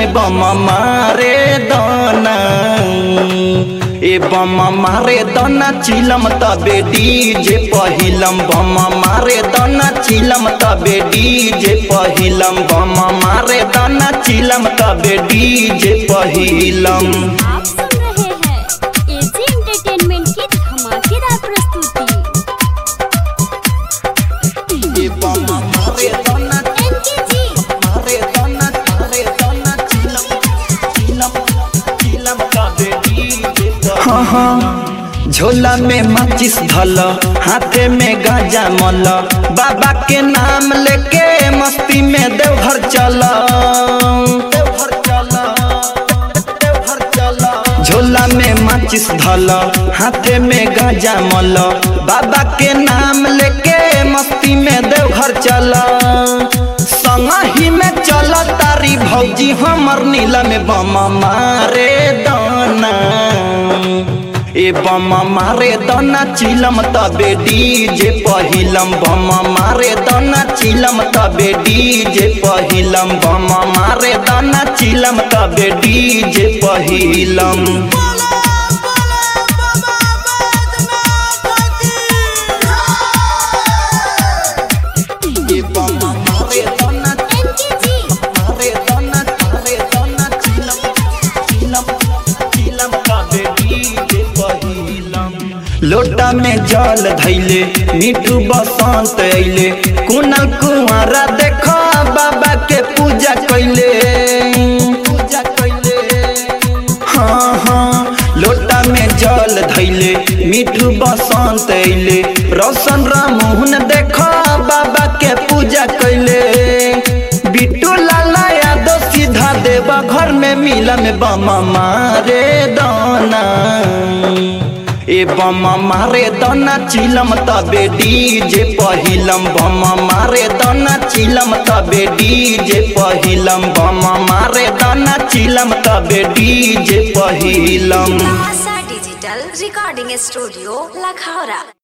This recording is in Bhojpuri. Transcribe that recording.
में बम मारे दाना ए बम मारे दाना चिलम तबे डीजे पहिलम बम मारे दाना चिलम तबे डीजे पहिलम बम मारे दाना चिलम तबे डीजे पहिलम आप सुन रहे हैं एजी एंटरटेनमेंट की धमाकेदार प्रस्तुति ए बम मारे दाना एनकेजी मारे दाना मारे दाना चिलम चिलम चिलम तबे डीजे हाँ हाँ झोला में माचिस धल हाथे में गांजा मल बाबा के नाम लेके मस्ती में देवघर चल देवघर चल देवघर चल झोला में माचिस धल हाथे में गांजा मल बाबा के नाम लेके मस्ती में देवघर चल संगही में चल तारी भौजी हमर नीला में बम मारे दाना ए बम मारे दाना चिलम तबे डीजे पहिलम बम मारे दाना चिलम तबे डीजे पहिलम बम मारे दाना चिलम तबे डीजे पहिलम ए बम मारे दाना एनकेजी मारे दाना मारे दाना चिलम चिलम चिलम तबे डीजे पहिलम लोटा में जल धैले मिठू बसंत अइले कुनल कुंवारा देखो बाबा के पूजा कैले पूजा कैले हाँ हाँ लोटा में जल धैले मिठू बसंत अइले रोशन रामोहन देखो बाबा के पूजा कैले बिट्टू लाला यादव सीधा देवा घर में मिला में बम मारे दाना ए बम मारे दाना चिलम तबे डीजे पहिलम बम मारे दाना चिलम तबे डीजे पहिलम बम मारे दाना चिलम तबे डीजे पहिलम Asha digital recording studio Lakhaura